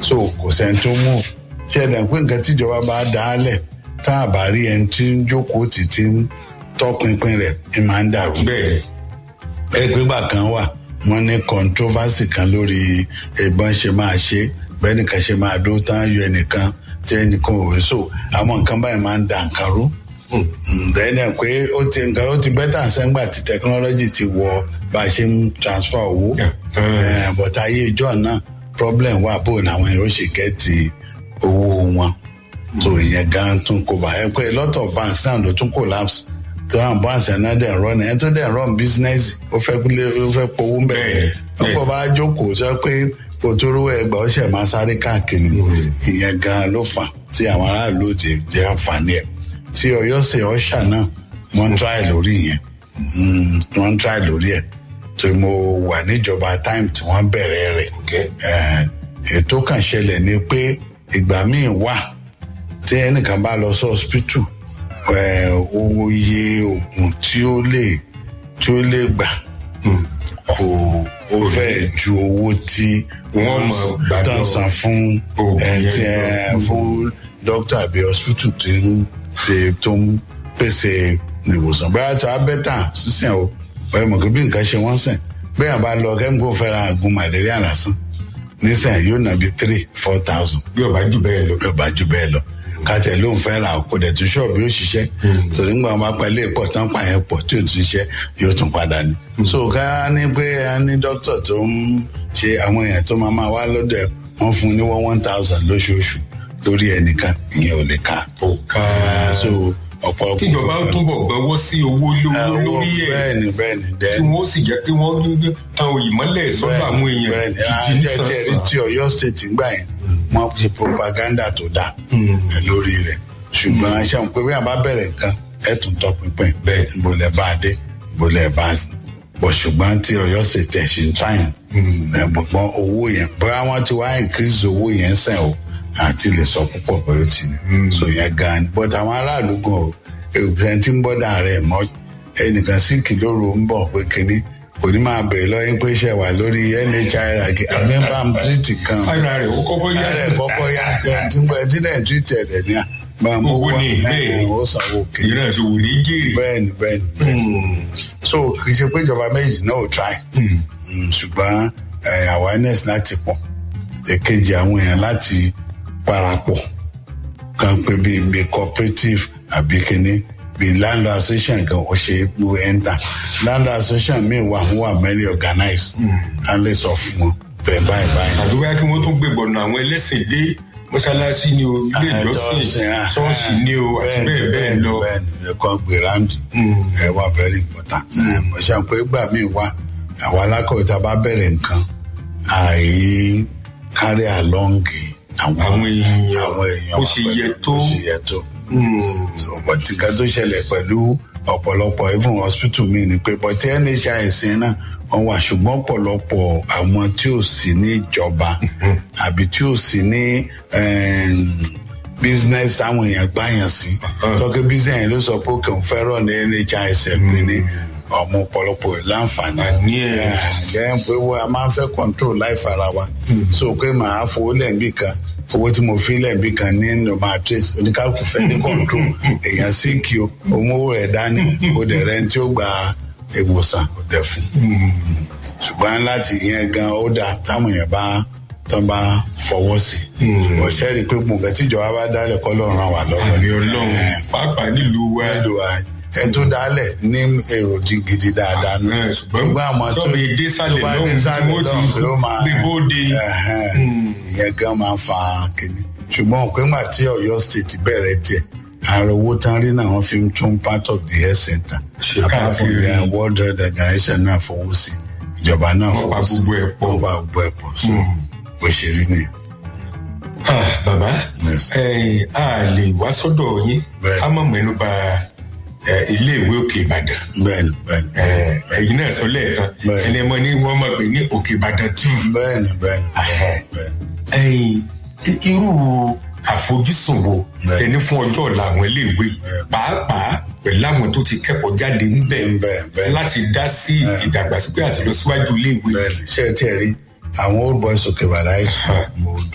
so kò sẹ́ni tó mú ṣe ẹ̀dá pé nǹkan tíjọba bá dá a lẹ̀ tá a bá rí ẹni tí ń jókòó tì tí ń tọpinpin rẹ̀ ẹ máa ń dàrú bẹ́ẹ̀ ẹgbẹ́gbà kan wà wọ́n ní controversy kan lórí ìbọn ṣe máa ṣe bẹ́ẹ̀ nìkan ṣe máa dó tán yọ ẹnìkan tí ẹnìkan ò wé so àwọn nǹkan báyìí máa ń da nǹkan rú dẹ́nà pé ó ti nǹkan ó ti bẹ́tà sẹ́ngbà tí technology ti wọ bá a ṣe ń transfer owó Yeah. Eh, but ayé ìjọ náà problem wà bó làwọn yóò ṣe gẹ́tì owó wọn so ìyẹn gan tún kó bá ẹ pé a lot of banks náà ló tún collapse tó àwọn banks ẹ̀ náà dẹ̀ run ẹ̀ tó dẹ̀ run business ó fẹ́ lé ó fẹ́ powó ń bẹ̀ Bẹ́ẹ̀ni, ọ̀pọ̀ bá jókòó sọ pé kò tó rówó ẹgbàá ó ṣẹ̀ máa sáré káàkiri ìyẹn gan ló fà tí àwọn aráàlú ti jẹ àǹfààní ẹ̀ tí ọ̀yọ́ ṣe ọ̀ṣà náà wọ́n ń try lórí yẹn Mm, wọ́n ń try lórí ẹ̀ tó mo wà níjọba time tí wọ́n bẹ̀rẹ̀ rẹ̀ okay. Eh, ètò kan ṣẹlẹ̀ ni pé ìgbà míì wà tí ẹnìkan bá lọ sí hospital eh, owó iye oògùn tí ó lè tí ó lè gbà kò ó fẹ́ ju owó tí Wọ́n máa gbà tán lọ. san fún Oògùn eh, yẹn tí, eh, lọ. fún dókítà àbí hospital tí ń tí tó ń pèsè ìwòsàn bóyá tí a bẹ́tà sísìn o bóyá mọ̀ kí bí nǹkan ṣe wọ́n sìn bẹ́ẹ̀ bá lọ kẹ́míkò fẹ́ra àgùn màlẹ́ríà lásán nísìnyí yóò nà bí three four thousand bí ọba jù bẹ́ẹ̀ lọ. yóò bá jù bẹ́ẹ̀ lọ kàtẹ́ ló ń fẹ́ ra kó dẹ̀ tún ṣọ́ọ̀bù yóò ṣiṣẹ́ torí ń gbà wọn bá pẹ̀lú ìpọ̀ tán pààyàn pọ̀ tí ò tún ṣiṣẹ́ yóò tún padà ní. so ká ní pé a ní dókítà tó ń ṣe àwọn èèyàn tó máa máa wá lọ́dọ̀ ẹ̀ wọ́n fún un ní one one thousand lóṣooṣù lórí ẹnìkan ìyẹn ò lè ká. kò ká so ọ̀pọ̀lọpọ̀ kíjọba ó túbọ̀ gbọ́wọ́ sí owó lówó lórí ẹ̀ bẹ́ẹ̀ni bẹ́ẹ̀ni kí dẹ́ni wọ́n sì jẹ́ kí wọ́n ní tan ìmọ́lẹ̀ sọ́dọ̀ àwọn èèyàn bẹ́ẹ̀ni gidi àjẹ tí ẹni nísànsàn. tí Ọ̀yọ́ state ń gbà yẹn wọ́n ṣe propaganda tó dáa ẹ lórí rẹ̀ ṣùgbọ́n aṣáà ń pè bí àbá bẹ̀rẹ̀ nǹkan ẹ tún tọpinpin Bẹ́ẹ̀. ìbòlẹ̀ bá a dé ìbòlẹ̀ bá a sí bọ̀ ṣùgbọ́n tí Ọ̀yọ́ state ẹ̀ ṣe ń tráyìn ẹ gbọ̀gbọ́n owó yẹn bóyá wọ́n ti wá increase owó yẹn sẹ́n o àti lè sọ púpọ̀ pẹ̀lú ti ní so yẹn gan ni but àwọn aráàlú gan o èèyàn tí ń bọ́dà rẹ̀ mọ́ ẹnìkan sí kìlóru ń bọ̀ pé kínní kò ní máa bẹ̀rẹ̀ lọ́yìn pé ṣe wà lórí nhir àgbẹ̀bàm tírìtì kan ara rẹ̀ ó kọ́kọ́ yá yàrá ẹ̀ kọ́kọ́ yá ẹ̀ tí ń bọ̀ tí náà tírìtì ẹ̀ ní à máa mú Owó ni, bẹ́ẹ̀ ni. ó sanwó kí ìran ìṣòwò ní jèrè. bẹ́ẹ̀ni bẹ́ẹ̀ni bẹ́ẹ̀ni so kì í ṣe pé ìjọba méjì náà ò try Mm, ṣùgbọ́n eh, awareness láti pọ̀ èkejì àwọn èèyàn láti parapọ̀ kan pé bíi bíi cooperative àbí kíní bíi landlord association kan ó ṣe é lu enter landlord association míì wà wọ́n wà very organized á lè sọ fún wọn bẹ́ẹ̀ báyìí báyìí. àbí wáyé kí wọ́n tún gbé gbọ̀nà àwọn ẹlẹ́sìn dé mọ́ṣáláṣí ni o ilé ìjọsìn ṣọ́ọ̀ṣì ni o àti bẹ́ẹ̀ bẹ́ẹ̀ lọ. bẹ́ẹ̀ni ẹ̀kọ́ gbèrandì ẹ̀ wà very important. mo ṣe pé gbà mí wá àwọn alákọ̀wé tá a bá bẹ̀rẹ̀ nǹkan àì carry along àwọn Àwọn èèyàn, àwọn èèyàn bó wa ṣe pẹ̀lú yẹ tó. bó ṣe yẹ tó. ọ̀pọ̀ tí nǹkan tó ṣẹlẹ̀ pẹ̀lú ọ̀pọ̀lọpọ̀ even hospital mi ni pé bọ́tí nhis náà wọ́n wà ṣùgbọ́n ọ̀pọ̀lọpọ̀ àwọn tí ò sí ní ìjọba àbí tí ò sí ní em, business táwọn èèyàn gbàyàn sí tọ́kẹ́ business yẹn ló sọ pé òkè òun fẹ́ràn ní nhis pé ní ọmọ ọ̀pọ̀lọpọ̀ láǹfààní Àní ẹ̀. ẹ̀ pé wọ́n a máa ń fẹ́ control life ara wa so pé màá fowó lẹ́ẹ̀bí kan owó tí mo fi lẹ́ẹ̀bí kan ní normal trace oníkálukú fẹ́ ní control èèyàn sí kí o òun owó rẹ̀ dání o dẹ̀ rẹ̀ tí ó gba ìwòsàn o dẹ̀ fún ṣùgbọ́n láti yẹn gan ó dáa táwọn èèyàn bá tán bá fọwọ́ sí ọ̀sẹ̀ rí i pé gbọ̀ngàn tíjọba bá dálẹ̀ kọ́ lọ́rùn ràn wá lọ́wọ́ àmì ọlọ́run pàápàá nílùú wa ẹlò ẹ tó dálẹ̀ ní èrò di- gidi dáadáa nù. Ẹ̀, ṣùgbọ́n àwọn tó tọ́bi dé sálẹ̀ tó bá lọ́hùn dé tí sálẹ̀ wọ́n ti lọ́hùn pé ó máa- gbé bóde. Ẹ̀hẹ́n. ìyẹn gan máa ń fa kínní ṣùgbọ́n òpin gbà tí Ọ̀yọ́ state bẹ̀rẹ̀ tiẹ̀ ààrẹ owó tán rí náà wọ́n fi ń tún part of the health center Ṣe apart from káàkiri. the world health organization náà fowó sí ìjọba náà Wọ́n pa fowó sí gbogbo ẹ̀ pọ̀. wọ́n pa gbogbo ẹ̀ pọ̀ so bó ṣe rí nìyẹn. Ah, bàbá Yes. ẹ a lè wá sọ́dọ̀ yín Bẹ́ẹ̀. ká mọ̀ mẹ́nu bà ẹ, iléèwé òkè ìbàdàn bẹ́ẹ̀ni bẹ́ẹ̀ni Ẹ, ẹ̀yin náà sọ lẹ́ẹ̀kan Bẹ́ẹ̀. ẹni ẹmọ ní wọ́n máa pè ní òkè ìbàdàn tù bẹ́ẹ̀ni bẹ́ẹ̀ni Ahẹ́. bẹ́ẹ̀ni. ẹ̀yin i- irú àfojúsùn wo Bẹ́ẹ̀. ẹni fún ọjọ́ ọ̀la àwọn iléèwé pàápàá pẹ̀lú àwọn tó ti kẹ́kọ̀ọ́ jáde ńbẹ̀ Bẹ́ẹ̀, bẹ́ẹ̀. láti dá sí ìdàgbàsókè àti ìlọsíwájú iléèwé bẹ́ẹ̀ni ṣé ẹ tiẹ̀ rí àwọn old boys òkè bàdá ẹ̀sùn mo